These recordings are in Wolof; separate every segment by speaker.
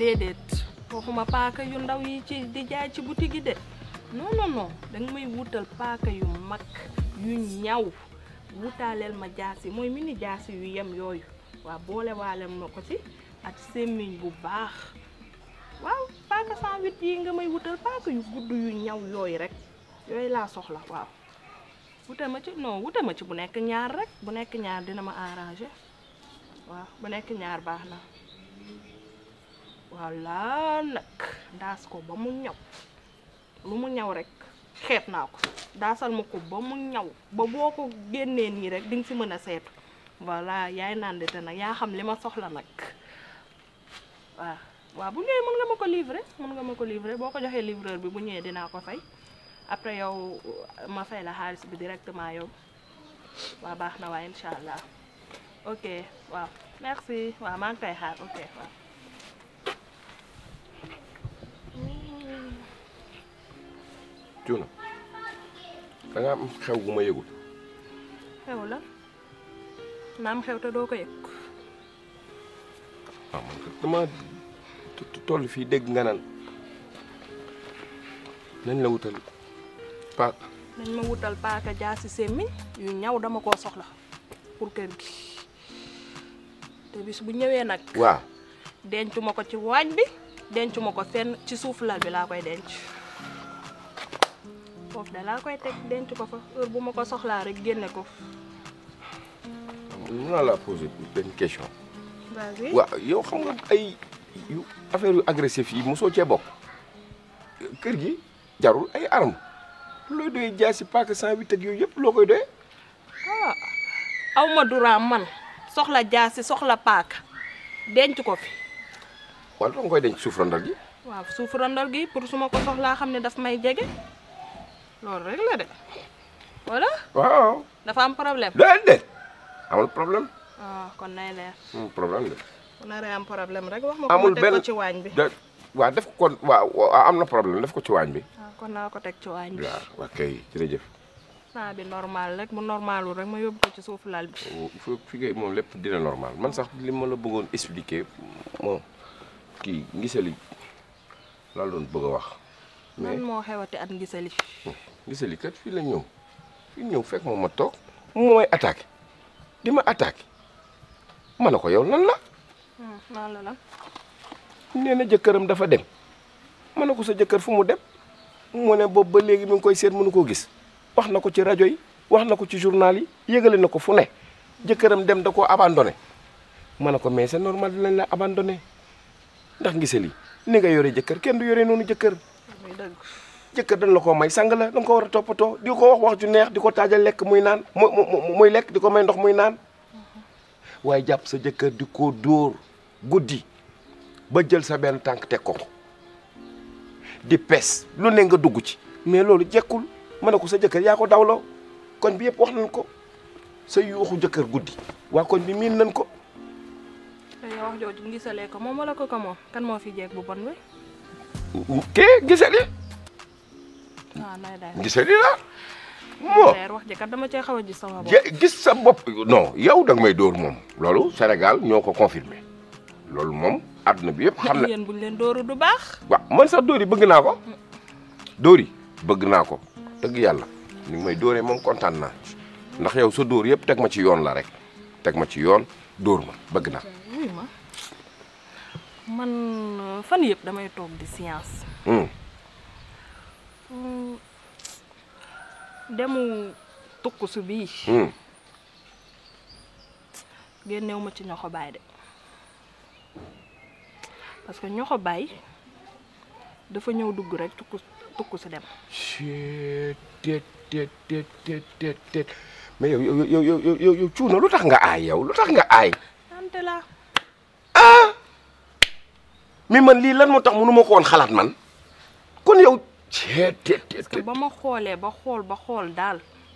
Speaker 1: déedéet waxuma paaka yu ndaw yi ci di jaay ci boutique yi de non non non danga may wutal paaka yu mag yu ñaw wutaaleel ma jaasi mooy mini jaasi yu yem yooyu waaw boole waale ma ko ci ak semmiñ bu baax waaw paaka 108 yi nga may wutal paaka yu gudd yu ñaw yooyu rek yooyu laa soxla waaw wute ma ci non wute ma ci bu nekk ñaar rek bu nekk ñaar dina ma arrangé waaw bu nekk ñaar baax na voilà nag daas ko ba mu ñaw lu mu ñaw rek xeet naa ko daasal ma ko ba mu ñaw ba boo ko génnee nii rek di nga si mën a seetu voilà yaay nandite nag yaa xam li ma soxla nag waaw waaw bu ñëwee mën nga ma ko livrer mën nga ma ko livrer boo ko joxee livreur bi bu ñëwee dinaa ko fay après yow ma fay la xaalis bi directement yow waaw baax na waaye incha allah ok waaw merci waaw maa ngi koy xaar ok waaw.
Speaker 2: Cuuna da nga am xew bu ma yëgul
Speaker 1: xew la naam xew te doo ko yëg
Speaker 2: waaw man kat dama toll fii dégg nga naan nañ la wutal paak
Speaker 1: nañ ma wutal paaka jaasi semmiñ yu ñaw dama koo soxla pour kër gi te bis bu ñëwee nag
Speaker 2: waaw
Speaker 1: dencu ma ko ci waañ bi dencu ma ko fenn ci suuf lal bi laa koy denc foofu da laa koy teg denc ko fa heure bu ma ko soxlaa rek génne ko
Speaker 2: mën naa la poser benn question
Speaker 1: vas-y
Speaker 2: waaw yow xam nga ay yu affaire yu agressif yi mosoo cee bokk kër gi jarul ay arme looy doyee jaasi paaka 108 ak yooyu yëpp loo koy doyee
Speaker 1: ah aw ma duraam man soxla jaasi soxla paaka denc ko fi
Speaker 2: wala danga koy denc suuf randal gi
Speaker 1: waaw suuf randal gi pour su ma ko soxlaa xam ne daf may jege loolu rek la de wala
Speaker 2: waaw
Speaker 1: dafa am problème
Speaker 2: déedéet amul problème
Speaker 1: ah kon nay leer
Speaker 2: amul problème de
Speaker 1: bu naree am problème rek wax ma ko
Speaker 2: amul
Speaker 1: ma teg ko
Speaker 2: benn
Speaker 1: ci waañ bi
Speaker 2: da waaw def ko kon waaw waaw am na problème def ko ci waañ bi
Speaker 1: waaw kon naa ko teg ci waañ bi
Speaker 2: waaw waa kay jërëjëf
Speaker 1: saa bi normal rek bu normalul rek ma yóbbu ko ci suufu lal bi
Speaker 2: fi fi ngay moom lépp dina normal man sax li ma la bëggoon expliquer moom kii ngisali laa doon bëgg a wax mais
Speaker 1: man moo xewati at ngisali
Speaker 2: ngisali kat fii la ñëw fii ñëw fekk moom ma toog mu may attaqué di ma attaqué ma ne ko yow lan la
Speaker 1: naan la lan
Speaker 2: nee na jëkkëram dafa dem ma ne ko sa jëkkër fu mu dem mu ne boobu ba léegi mi ngi koy seet mënu koo gis wax na ko ci rajo yi wax na ko ci journal yi yëgale na ko fu ne jëkkëram dem da koo abandonné ma ne ko mais c'est normal dinañ la abandonné ndax ngisali ni nga yore jëkkër kenn du yore noonu jëkkër
Speaker 1: muy dëgg
Speaker 2: jëkkër dañ la koo may sang la da nga ko war a toppatoo di ko wax wax ju neex di ko taajal lekk muy naan muy muy lekk di ko may ndox muy naan waaye jàpp sa jëkkër di ko dóor guddi ba jël sa benn tànk teg ko ko di pes lu ne nga dugg ci mais loolu jekkul ma ne ko sa jëkkër yaa ko dawloo koñ bi yëpp wax nañ ko sa yuuxu jëkkër guddi waa koñ bi miin nañ ko
Speaker 1: te yow wax jooju ngisalee ko moom wala ko ko moom kan moo fi jeeg bu bon bi
Speaker 2: kee gisali
Speaker 1: waaw nay day
Speaker 2: gisali la moo
Speaker 1: leer wax ji kat dama cee xaw a gis sama bopp
Speaker 2: je- gis sa bopp non yow da nga may dóor moom loolu Sénégal ñoo ko confirmé loolu moom àdduna bi yëpp xam na
Speaker 1: yéen buñ leen dóoru du baax
Speaker 2: waaw man sax dóor yi bëgg naa ko dóor yi bëgg naa ko dëgg yàlla ni nga may dóoree moom kontaan naa ndax yow sa dóor yëpp teg ma ci yoon la rek teg ma ci yoon dóor ma bëgg naa
Speaker 1: wuy ma man fan yëpp damay toog di science
Speaker 2: hum
Speaker 1: Hmm, demu tukkusu bii
Speaker 2: hum
Speaker 1: génnew ma ci ñoxo baay de parce que ñoxo baay dafa ñëw dugg rek tukku tukku si dem
Speaker 2: Chut, tet tet tet tet tet tet mais yow yow yow yow yow yow yow cuuna lu tax nga aay yow lu tax nga aay
Speaker 1: ante la
Speaker 2: mais man lii lan moo tax mënu ma ko woon xalaat man kon yow tet tet tet
Speaker 1: parce que ba ma xoolee ba xool ba xool daal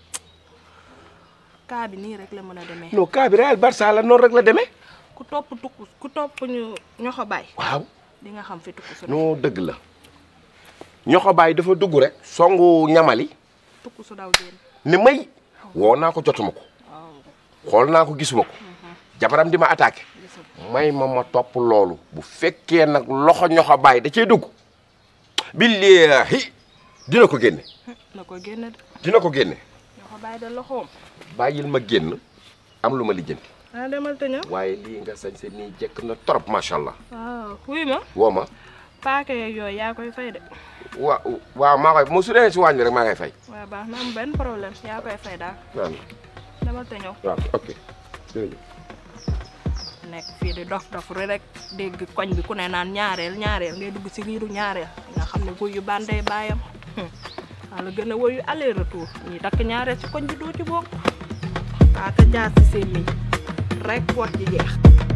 Speaker 1: kaa bi nii rek la mën a demee
Speaker 2: non cas bi Real Barça la noonu rek la demee
Speaker 1: ku topp tukku ku topp ñu ñoxo baay
Speaker 2: waaw
Speaker 1: di nga xam fi tukku su ne
Speaker 2: non dëgg la ñoxo baay dafa dugg rek songu ñamali
Speaker 1: tukku su daw génn
Speaker 2: ni may woo naa ko jotuma ko
Speaker 1: waaw
Speaker 2: xool naa ko gisuma ko jabaram di ma attaqué
Speaker 1: gis
Speaker 2: may ma ma topp loolu bu fekkee nag loxo ñoxo bàyyi da cee dugg billaahi dina ko génne
Speaker 1: na ko génne de
Speaker 2: dina ko génne
Speaker 1: ñoo ko bàyyi de loxoom
Speaker 2: bàyyil ma génn am lu ma lijjanti
Speaker 1: ah demal te ñëw
Speaker 2: waaye lii nga sañ se nii jekk na trop macha allah
Speaker 1: waaw wuy ma
Speaker 2: woo ma
Speaker 1: paaka yeeg yooyu yaa koy fay de
Speaker 2: waa waaw maa koy mu su dee si waañ bi rek maa ngay fay
Speaker 1: waaw baax na am benn problème yaa koy fay daal
Speaker 2: waaw
Speaker 1: demal te ñëw
Speaker 2: waaw ok jërëjëf
Speaker 1: nekk fii di dof dof rek dégg koñ bi ku ne naan ñaareel ñaareel ngay dugg si riiru ñaareel nga xam ne wuyu bandey baayam wala gën a woyu aller retour ñi takk ñaareel si koñ bi doo ci bokk paaka jaar si seen miñ rek wax ji jeex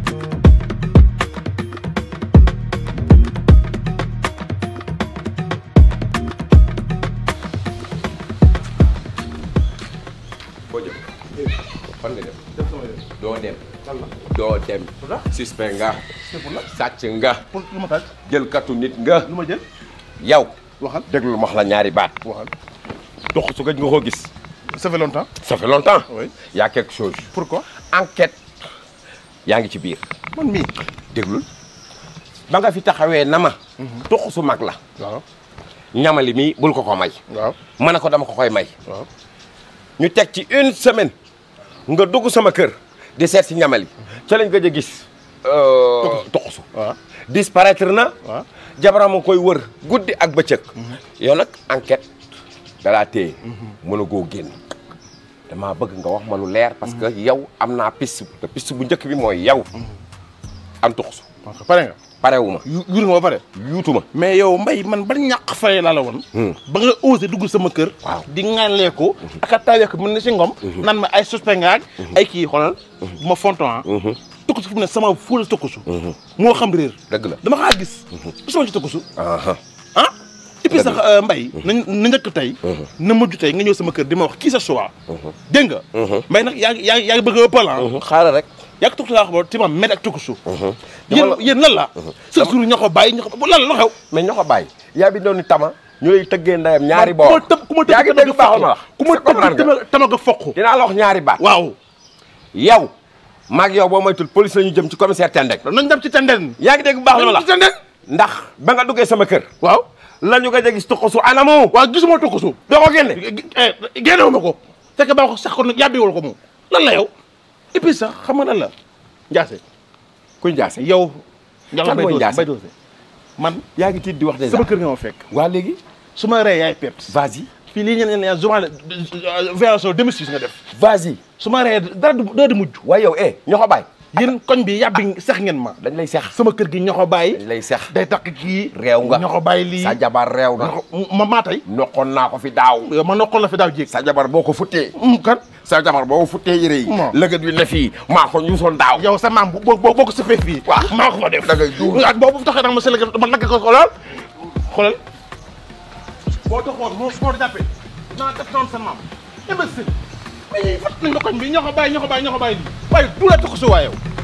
Speaker 2: foo jëm fan nga dem doo dem doo dem suspect nga sàcc nga
Speaker 3: pour lu ma taaj
Speaker 2: jël katu nit nga
Speaker 3: lu ma jël
Speaker 2: yow
Speaker 3: waxal
Speaker 2: déglu ma wax la ñaari baat
Speaker 3: waxal
Speaker 2: dox su gëj nga ko gis
Speaker 3: ça fait longtemps
Speaker 2: ça fait longtemps
Speaker 3: oui
Speaker 2: y a quelque chose
Speaker 3: pourquoi
Speaker 2: enquête yaa ngi ci biir
Speaker 3: man mii
Speaker 2: déglul ba nga fi taxawee na ma dox su mag la
Speaker 3: waaw
Speaker 2: ñamali mi bul ko ko may
Speaker 3: waaw
Speaker 2: ma ne ko dama ko koy may
Speaker 3: waaw
Speaker 2: ñu teg ci une semaine nga dugg sama kër di seet si ñamali ca lañ gëj a gis toxusu
Speaker 3: waaw
Speaker 2: disparaître na
Speaker 3: waaw
Speaker 2: jabaram a koy wër guddi ak bëccëg yow nag enquête dalaa téye mën a goo génn damaa bëgg nga wax ma lu leer parce que yow am naa piste te piste bu njëkk bi mooy yow am toxusu
Speaker 3: ok pare nga
Speaker 2: parewu ma
Speaker 3: yu yur nga ba pare
Speaker 2: yuutu ma
Speaker 3: mais yow mbay man ban ñàq fay laa la woon ba nga osé dugg sama kër
Speaker 2: Waaw.
Speaker 3: di ŋàllee ko ak a tawee ko mën na si ngom nan ma ay suspect ngaak ay kii xoolal bu ma fonton ah tukkusu fu mu ne sama fóol tukkusu moo xam réer
Speaker 2: dëgg la
Speaker 3: dama xaa gis bu sama ci tukkusu
Speaker 2: aha
Speaker 3: ah et puis sax mbay na na njëkk tey na mujj tey nga ñëw sama kër di ma wax kii sa choix dégg nga mbay nag yaa ngi yaa ngi yaa ngi bëgg a ëppal ah
Speaker 2: xaaral rek
Speaker 3: yaa ngi tukkusu laa xam ti ma med ak tukkusu
Speaker 2: Dama
Speaker 3: yéen
Speaker 2: la-
Speaker 3: yéen lan la sa jour ñoo ko bàyyi ñoo ko lan la lu xew
Speaker 2: mais ñoo ko bàyyi yaa bi doon ni tama ñu lay tëggee ndeyam ñaari
Speaker 3: ku ma
Speaker 2: boor
Speaker 3: tëb ku ma
Speaker 2: yaa ngi
Speaker 3: tëb
Speaker 2: dégg baaxul ma wax
Speaker 3: ku ma
Speaker 2: comprendre
Speaker 3: tëb
Speaker 2: nga
Speaker 3: tama nga foq
Speaker 2: dinaa la wax ñaari baat
Speaker 3: waaw
Speaker 2: yow maag yow boo moytul police la ñu jëm ci commissaire Tendek
Speaker 3: nañ dem ci tenden
Speaker 2: yaa ngi dégg bu baax li ma la
Speaker 3: ci tenden
Speaker 2: ndax ba nga duggee sama kër
Speaker 3: waaw
Speaker 2: la ñu ko gis tuqasu anamu
Speaker 3: waaw gisuma tukkusu
Speaker 2: doo ko génne
Speaker 3: génnewu ma ko fekk ba ko sax ko yàbbiwul ko moom lan la yow et puis sax xam nga lan la Ndiasse
Speaker 2: kuy jaase
Speaker 3: yow
Speaker 2: Kan mooy Ndiasse?
Speaker 3: bay doose man
Speaker 2: yaa ngi tiit di wax déjà
Speaker 3: sama kër nga ma fekk
Speaker 2: waa léegi
Speaker 3: su ma ree yaay perte
Speaker 2: vas-y
Speaker 3: fii lii ñeen ñeen journal violation domestique nga def
Speaker 2: vas-y
Speaker 3: su ma ree dara du dara di mujj
Speaker 2: waaye yow eh ñoo ko bàyyi
Speaker 3: yéen koñ bi yàbbi sex ngeen ma
Speaker 2: dañ lay sex
Speaker 3: sama kër gi ñoo ko bàyyi
Speaker 2: dañ lay sex
Speaker 3: day takk kii
Speaker 2: réew nga
Speaker 3: ñoo ko bàyyi lii
Speaker 2: sa jabar réew na
Speaker 3: ñoo ko ma maa tey
Speaker 2: noqoon naa ko fi daaw
Speaker 3: yow ma noqoon la fi daaw jéeg
Speaker 2: sa jabar boo ko futtee
Speaker 3: mu kan
Speaker 2: sa jabar boo ko futtee yére yi
Speaker 3: Mo.
Speaker 2: lëgët wi ne fii maa ko ñuusoon daaw
Speaker 3: yow sa maam boo boo boo ko sëfee fii
Speaker 2: Waaw.
Speaker 3: maa ko fa def
Speaker 2: Da ngay duul.
Speaker 3: ak boobu taxee nag ma sëlëg ma lagg ko xoolal xoolal boo taxoon moo moo jàppee naa def noonu sa maam imbécile mais fat nañ ko koñ bi ñoo ko bàyyi ñoo ko bàyyi ñoo ko bàyyi lii waaye du la tax su waa yow